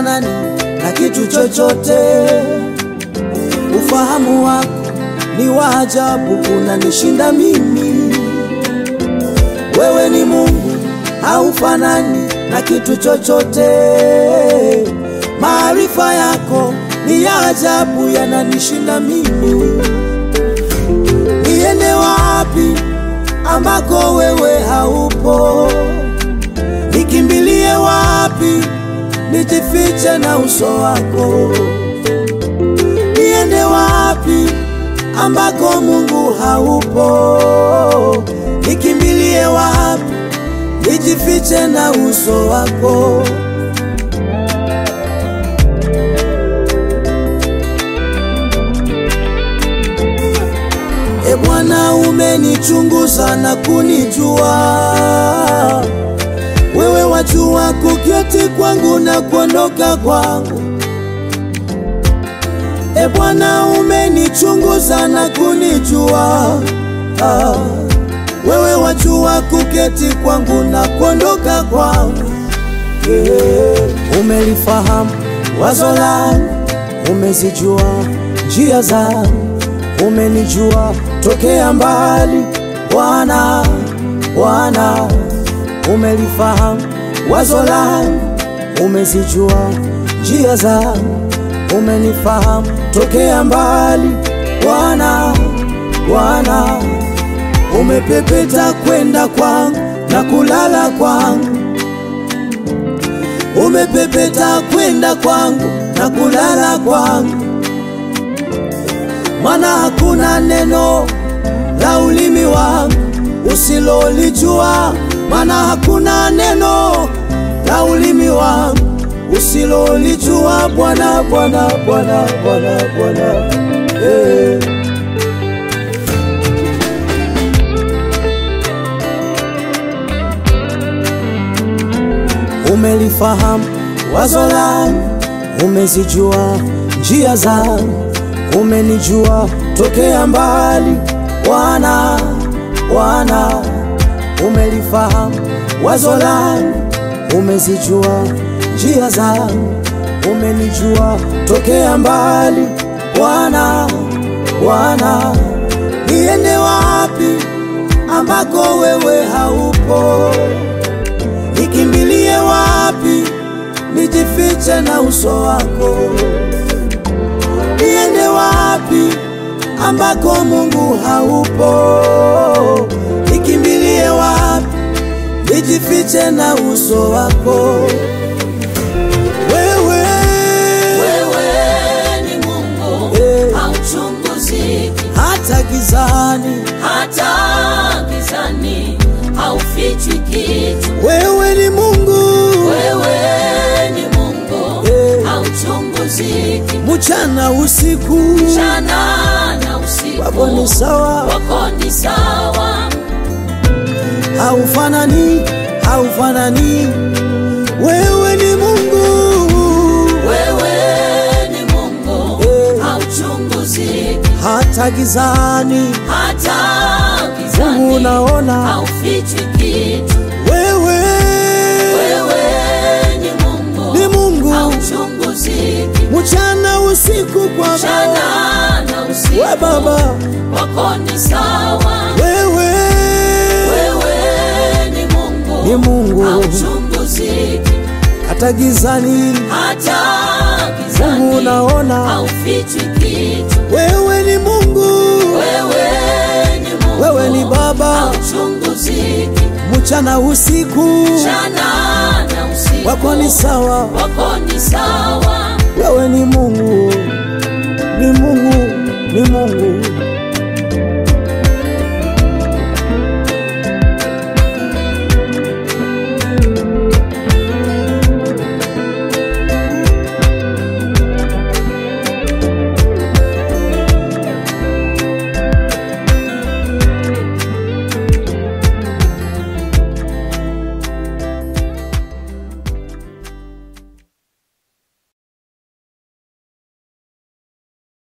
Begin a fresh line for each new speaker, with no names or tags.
haufanani na kitu chochote. Ufahamu wako ni wa ajabu, unanishinda mimi. Wewe ni Mungu, haufanani na kitu chochote. Maarifa yako ni ya ajabu, yananishinda mimi. Niende wapi ambako wewe haupo? Nikimbilie wapi? Nijifiche na uso wako. Niende wapi ambako Mungu haupo? Nikimbilie wapi? Nijifiche na uso wako. E Bwana, umenichunguza na kunijua. Wewe wajua kuketi kwangu na kuondoka kwangu. E Bwana, umenichunguza na kunijua. Ah, wewe wajua kuketi kwangu na kuondoka kwangu. Yeah. Umelifahamu wazo langu, umezijua njia zangu, umenijua tokea mbali. Bwana, Bwana, umelifahamu wazo langu, umezijua njia zangu, umenifahamu tokea mbali. Bwana, Bwana, umepepeta kwenda kwangu na kulala kwangu umepepeta kwenda kwangu na kulala kwangu, maana hakuna neno la ulimi wangu usilolijua, maana hakuna neno la ulimi wangu usilolijua. Bwana, Bwana, Bwana, Bwana, Bwana, eh. Umelifahamu wazo langu, umezijua njia zangu, umenijua tokea mbali. Bwana, Bwana, umelifahamu wazo langu, umezijua njia zangu, umenijua tokea mbali. Bwana, Bwana, niende wapi ambako wewe haupo? Nikimbilie wapi? Nijifiche na uso wako. Niende wapi ambako Mungu haupo? Nikimbilie wapi? Nijifiche na uso wako. Wewe,
Wewe ni Mungu
Eh.
hauchunguziki,
hata gizani,
hata gizani haufichwi kitu.
wewe ni Mungu,
Wewe ni Mungu
Eh.
hauchunguziki,
mchana usiku,
mchana na usiku
wako ni sawa,
wako ni sawa.
haufanani, haufanani. Wewe ni Mungu,
Wewe ni Mungu
Eh.
hauchunguziki,
hata gizani,
hata
Mungu
gizani
unaona.
haufichwi kitu.
Wewe
Wewe ni Mungu
ni Mungu,
hauchunguziki,
mchana usiku, Bwana
mchana na usiku
we Baba,
wako ni sawa.
wewe
Wewe ni Mungu
ni Mungu,
hauchunguziki,
hata gizani,
hata
Mungu
gizani
unaona.
haufichwi kitu.
Wewe ni Mungu,
Wewe ni Mungu
wewe ni Baba,
hauchunguziki,
mchana usiku,
mchana na usiku
wako ni sawa,
wako ni sawa.
wewe ni Mungu.